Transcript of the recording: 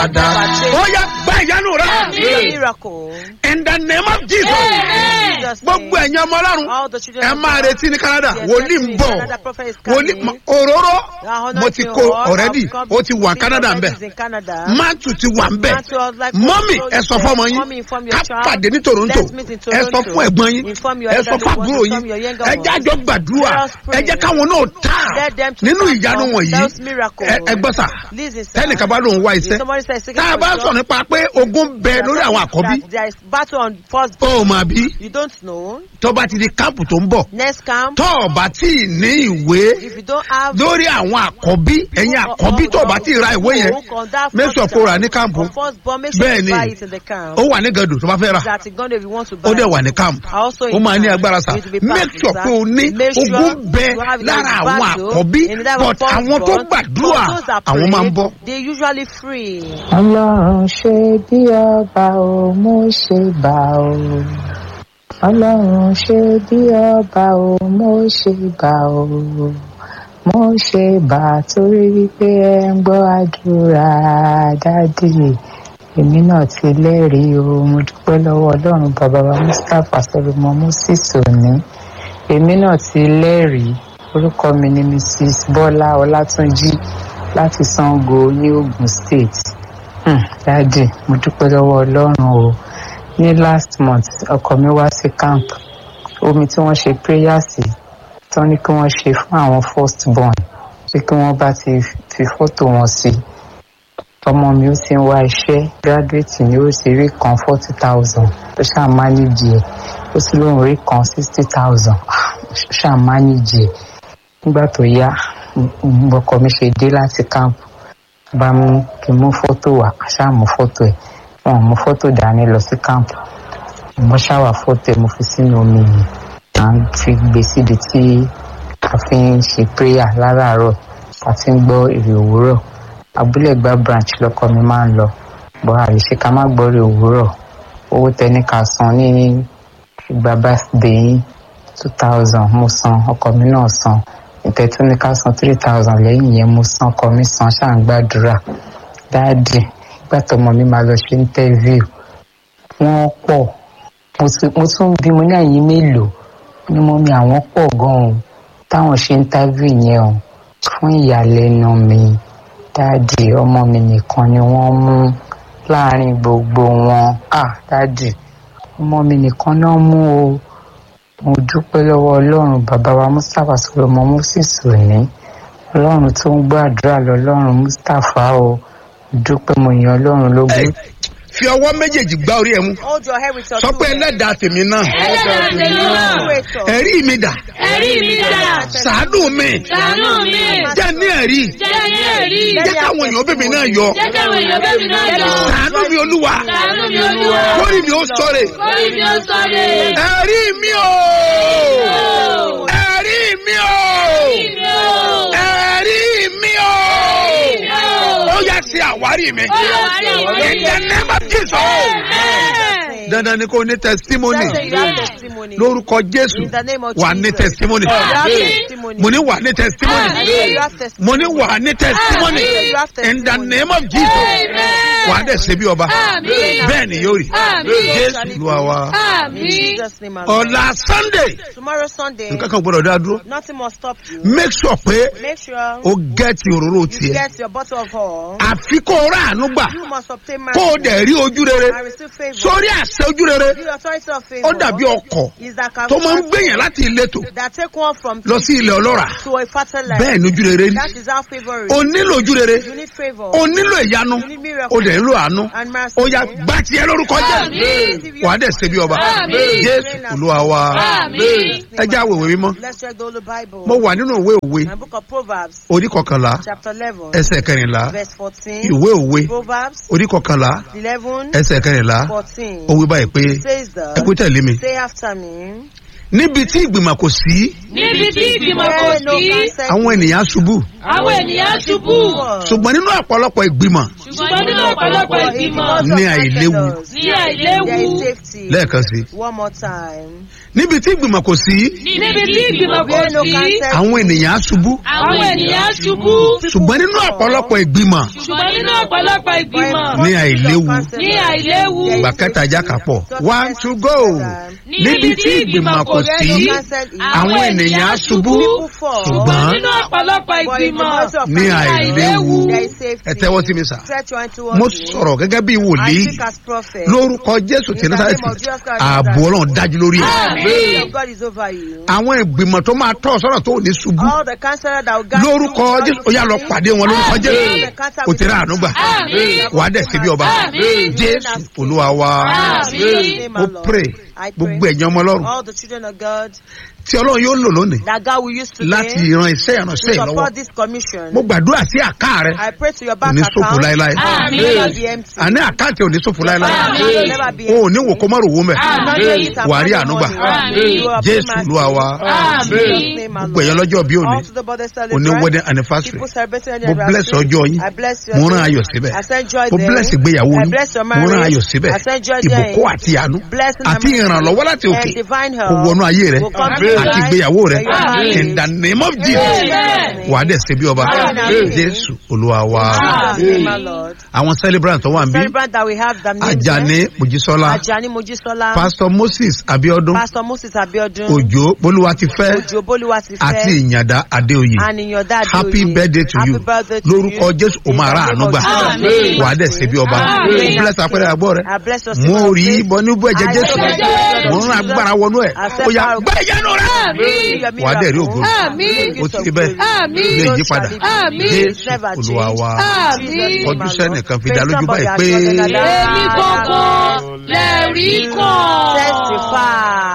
padà ó yá gba ìyanu rẹ Need a miracle. in the name of jesus In Jesus' gbogbo name. ẹ̀yin ọmọ ọlọ́run All the children ẹ of máa God. retí ní canada Yes, wòlíì ń yes, bọ̀ Canada prophet is wòlíì coming. òróró Now, mo ti anointing kó oil, already I've come ó ti to wà see canada ń prophet bẹ̀ is in Canada. máàtù ti wà ń bẹ̀ Matthew, I would like to mọ́mì show ẹ you sọ that. fọmọ yín Mommy, inform your ká child. pàdé ní toronto Let's meet in ẹ sọ Toronto. fún ẹ̀gbọ́n yín Inform your ẹ sọ elderly fún ones, àbúrò inform yín your younger ẹ ones. jẹ́ àjọ gbàdúrà Let us pray. ẹ jẹ́ káwọn náà tà Let them to nínú stand ìyanu from wọ̀nyí those miracles. ẹ ẹ gbọ́ sà Listen, sir. tẹ́nìkan bá lóun wá If iṣẹ́ somebody says seeking tá a for bá a job, sọ nípa pé ogun bẹ lórí àwọn àkọ́bí that there is battle on first ó mà bí you don't know. tó bá ti di káàpù tó ń bọ̀ Next camp, tó o bá tí ì ní ìwé if you don't have lórí àwọn àkọ́bí ẹ̀yin àkọ́bí tó o bá tí ì ra ìwé yẹn make sure kó o rà ní káàmpù Bẹ́ẹ̀ ni. buy it in the camp. ó wà ní gàdù tó bá fẹ́ rà That Uganda if you want to buy ó dẹ̀ it. wà ní káàmpù Also ó máa ní agbára sà it will be make packed, sure sir. pé o ní Make sure ogún bẹ you have lára a àwọn battle àkọ́bí in that but first àwọn tó born. gbàdúrà But those that àwọn máa ń pray, bọ́. They usually free. ọlọ́run ṣe bí ọba o mo ṣe bá o ọlọ́run ṣe bí ọba o mo ṣe bá o mo ṣe bá torí wípé ẹ ń gbọ́ àdúrà dádì èmi náà ti lẹ́rìí o mo dúpẹ́ lọ́wọ́ ọlọ́run bàbá wa mustapha solomon moses òní èmi náà ti lẹ́rìí orúkọ mi ni mrs bọ́lá ọlátúnjì láti sango ní ogun state Hmm, dáàdì mo dúpẹ́ lọ́wọ́ ọlọ́run o ní last month ọkọ mi wá sí camp omi tí wọ́n ṣe prayer sí tán ní kí wọ́n ṣe fún àwọn first born pé kí wọ́n bá ti fi fọ́tò wọn sí ọmọ mi ó ti ń wá iṣẹ́ graduate ni ó sì rí kan forty thousand ó ṣáà manage ẹ̀ ó sì lóun rí kan sixty thousand ṣáà manage ẹ̀ nígbà tó yá mm, ọkọ mi ṣe dé láti camp bá mú kí n mú fọ́tò wá ṣáà mú fọ́tò ẹ̀ wọn ò mú fọ́tò dání lọ sí camp mo ṣáwà fọ́tò ẹ̀ mo fi sínú omi yìí à ń fi gbé síbi tí a fi ń ṣe prayer láràárọ̀ a ti ń gbọ́ èrè òwúrọ̀ abúlé gba branch lọkọ mi máa ń lọ bọ́ àìṣe ká má gbọ́ èrè òwúrọ̀ owó tẹni ká san ní ìgbà birthday yín two thousand mo san ọkọ mi náà san ìtẹ̀tù ní ká san three thousand lẹ́yìn yẹn mo san ọkọ mi san ṣáà ń gbàdúrà dáàdì ìgbà tọmọ mi máa lọ ṣe interview wọ́n pọ̀ mo tún- mo tún bí mo ní àyín mélòó ni mo mi àwọn pọ̀ gan-an táwọn ṣe interview yẹn o fún ìyàlẹ́nu mi dáàdì ọmọ mi nìkan ni wọ́n mú láàrin gbogbo wọn ah dáàdì ọmọ mi nìkan náà mú o mo dúpẹ́ lọ́wọ́ ọlọ́run bàbá wa mustapha solomon moses òní ọlọ́run tó ń gbọ́ àdúrà lọ́lọ́run mustapha o mo dúpẹ́ mo yan ọlọ́run lógún. fi ọwọ́ méjèèjì gbá orí ẹ̀ mú Hold your head with your sọ two pé hands. ẹlẹ́dàá tèmi náà ẹlẹ́dàá tèmi náà Creator. ẹ̀rí mi dà ẹ̀rí mi dà sàánú mi ṣàánú mi jẹ́ ní ẹ̀rí jẹ́ ní ẹ̀rí jẹ́ káwọn èèyàn bèbè náà yọ jẹ́ káwọn èèyàn bẹ́ẹ̀ mi náà yọ sàánú mi olúwa ṣàánú mi olúwa kórì mi ó sọ̀rẹ̀ kórì mi ó sọ̀rọ̀ ẹ̀rí mi o ẹ̀rí mi o ẹ̀rí mi o ó yà sí àwárí mi in the name of jesus dandan ni kò ní testimony Say you have testimony. lórúkọ jésù In the name of wà ní Jesus. testimony You have Amen. testimony. mo ní wà ní testimony You have testimony. mo ní wà ní testimony You have testimony. in the name of jesus wà á dẹ̀ ṣe bí ọba Amen. bẹ́ẹ̀ ni yóò rí Amen. jésù lu àwa In àmì Jesus' name, amen. ọ̀la sunday Tomorrow Sunday, nǹkan kan gbọ́dọ̀ dá dúró nothing must stop you. make sure pé Make sure o gẹ́ẹ̀tì òróró you tiẹ̀ get your bottle of oil. àfi kó o rà àánú gbà You must obtain kó o mercy dẹ̀ rí ojú rere and receive favor. sórí àṣẹ ojú rere The authority of ó favor dàbí ọkọ̀ is that can tó máa ń gbèyàn láti ìletò that take one from lọ sí ilẹ̀ ọlọ́ràá to a fertile land. bẹ́ẹ̀ ni ojú rere rí That is how favor is. o nílò ojú rere You need favor. o nílò ìyanu You need miracle. o dẹ̀ nílò àánú And mercy. ó yá gbá tiẹ̀ lórúkọ jẹ́ Amen. wà á dẹ̀ ṣe bí ọba Amen. jésù olúwa wa Amen. ẹ já àwòwé mímọ́ Let's check the Holy Bible. mo wà nínú ìwé òwe My book of Proverbs, orí kọkànlá chapter 11, ẹsẹ̀ kẹrìnlá verse 14. ìwé òwe Proverbs orí kọkànlá 11, ẹsẹ̀ kẹrìnlá 14. ó wí báyìí pé Says ẹ kú the, tẹ̀lé mi say after me. níbi tí ìgbìmọ̀ kò sí níbi tí ìgbìmọ̀ kò Where no sí counsel àwọn ènìyàn ṣubú àwọn ènìyàn ṣubú ṣùgbọ́n nínú ọ̀pọ̀lọpọ̀ ìgbìmọ̀ ṣùgbọ́n nínú ọ̀pọ̀lọpọ̀ ìgbìmọ̀ Ní àìléwu. ní àìléwu There is safety. lẹ́ẹ̀kan sí One more time. níbi tí ìgbìmọ̀ kò sí níbi tí ìgbìmọ̀ kò Where no sí counsel àwọn ènìyàn ṣubú àwọn ènìyàn ṣubú ṣùgbọ́n nínú ọ̀pọ̀lọpọ̀ ìgbìmọ̀ ṣùgbọ́n nínú ọ̀pọ̀lọpọ̀ ìgbìmọ̀ Ní àìléwu. Ní àìléwu. ìgbà kẹta ajá kà pọ̀ one to go níbi tí ìgbìmọ̀ kò sí àwọn ènìyàn á ṣubú Ṣùgbọ́n ṣùgbọ́n nínú ọ̀pọ̀lọpọ̀ ìgbìmọ̀. ní àìléwu There is safety. ẹ tẹ́wọ́ sí mi sà Stretch your hand towards mo me. sọ̀rọ̀ gẹ́gẹ́ bí I wòlíì speak as prophet. lórúkọ jésù tí násàlẹ̀tì ààbò ọlọ́run dájú lórí ẹ̀ Àmín. The hand of God is over you. àwọn ìgbìmọ̀ tó máa tọ́ ọ sọ́nà tó ò ní ṣubú All the counselor that will guide lórúkọ you. jésù ó yà lọ pàdé wọn lórúkọ jésù kò tẹ̀lé àánú gbà Àmín. wàá dẹ̀ síbi ọba Àmín. jésù olúwa wa Àmín. mo pray gbogbo ẹ̀yàn ọmọ ọlọ́run All the children of God tí ọlọ́run yóò lò lónìí that God will use today láti ran iṣẹ́ ìránṣẹ́ to yìí lọ́wọ́ support this commission. mo gbàdúrà sí àká rẹ I pray to your bank Ní ṣòfò account. láéláé. It will never be empty. àní àkáǹtì ò ní ṣòfò láéláé It will never be o ò empty. ní wò kó má rò wó mẹ́ Not only it, I'm wàá rí praying àánú gbà money. You are jésù praying olúwa wa In Jesus' name, my gbogbo ẹ̀yàn Lord. lọ́jọ́ bí òní All to the body òní celebrate. wedding anniversary People celebrating mo their bless anniversary. ọjọ́ yín I bless your mo rán day. ayọ̀ síbẹ̀ I send joy mo there. bless ìgbéyàwó I yín bless your mo rán marriage. ayọ̀ síbẹ̀ I send joy there. ìbùkún àti àánú Blessing àti and ìrànlọ́wọ́ láti and òkè divine kò help wọnú ayé rẹ will come to Amen. your àti life ìgbéyàwó rẹ and your marriage. in the name of jesus Amen. wàá dẹ̀ ṣe bí ọba Amen. jésù olúwa wa In Jesus' name, my Lord. àwọn celebrant tó wà ń bí Celebrant that we have the names ajani there. mojísọ́lá Ajani Mojisola. pastor moses abiodun Pastor Moses Abiodun. òjò bolúwa ti fẹ́ Ojo Boluwatife. àti ìyàndá adéoyè And in your dad. happy birthday to Happy you birthday to lórúkọ you. jésù o máa ra àánú gbà Amen. wàá dẹ̀ ṣe bí ọba Amen. bless apẹ̀rẹ̀ àgbọ̀ rẹ I bless your mo servant rí faith. bọ níbú ẹ̀jẹ̀ I jésù bless your mo ń servant agbára wọnú ẹ̀ Accept ó yà our- gbẹ́ ìyanu rẹ Àmín. wàá dẹ̀ rí ògo Àmín. ó ti bẹ́ẹ̀ Àmín. ilé yí padà Àmín. jésù olúwa wa Àmín. Kọjú sẹ́nìkan fi dá lójú báyìí pé- Èmi gangan lẹ́rìí kan. Testify.